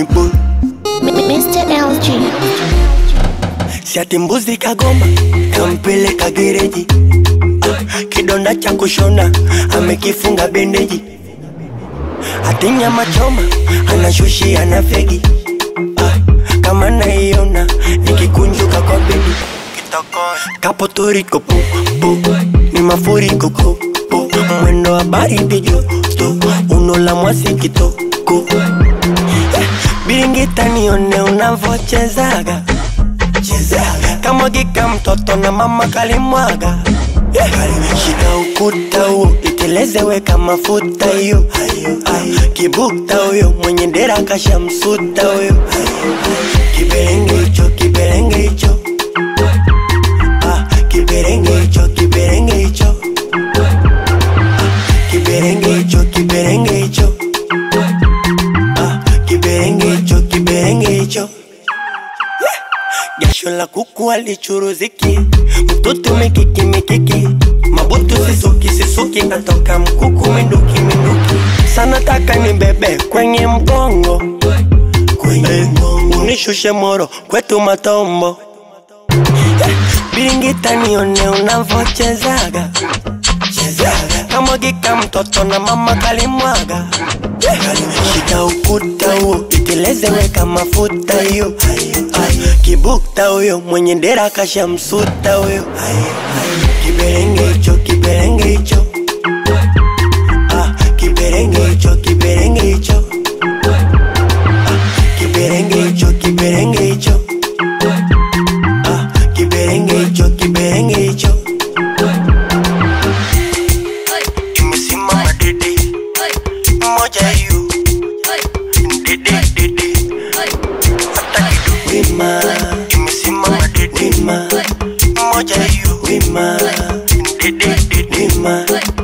boy Mr. LG. Siati mbuzi kagoma kampeleka gereji ah, kidonda cha kushona amekifunga bendeji ati nyama choma anashushi ana fegi ah, kama naiona nikikunjuka kwa bedi kapotoriko pu, pu, ni mafuriko ku, pu, mwendo wa baridi joto unola mwasi kitoko eh, biringita nione unavochezaga chezaga kamwagika mtoto na mama kalimwaga yeah. shika ukuta huo iteleze weka mafuta hiyo Ah, kibukta huyo mwenye dera kashamsuta huyo kiberenge hicho kiberenge hicho Ah, kiberenge hicho kiberenge hicho Ah, kiberenge hicho kiberenge hicho Ah, kiberenge hicho kiberenge hicho jasho la kuku alichuruziki mtoto mikiki mikiki mabutu sisuki sisuki natoka mkuku minduki minduki sana taka ni bebe kwenye mgongo kwenye mgongo unishushe moro kwetu matombo Eh, biringita nione unavochezaga chezaga kamwagika mtoto na mama kalimwaga Eh, shika ukuta huo iteleze weka mafuta hiyo Ah, kibukta huyo mwenye dera kashamsuta huyo kiberenge hicho kiberenge hicho Ah, kiberenge hicho kiberenge hicho Ah, kiberenge hicho kiberenge hicho Ah, kiberenge hicho kiberenge hicho imesimama dede moja hiyo dede dede hata kidogo wima imesimama dede wima moja hiyo wima dede dede wima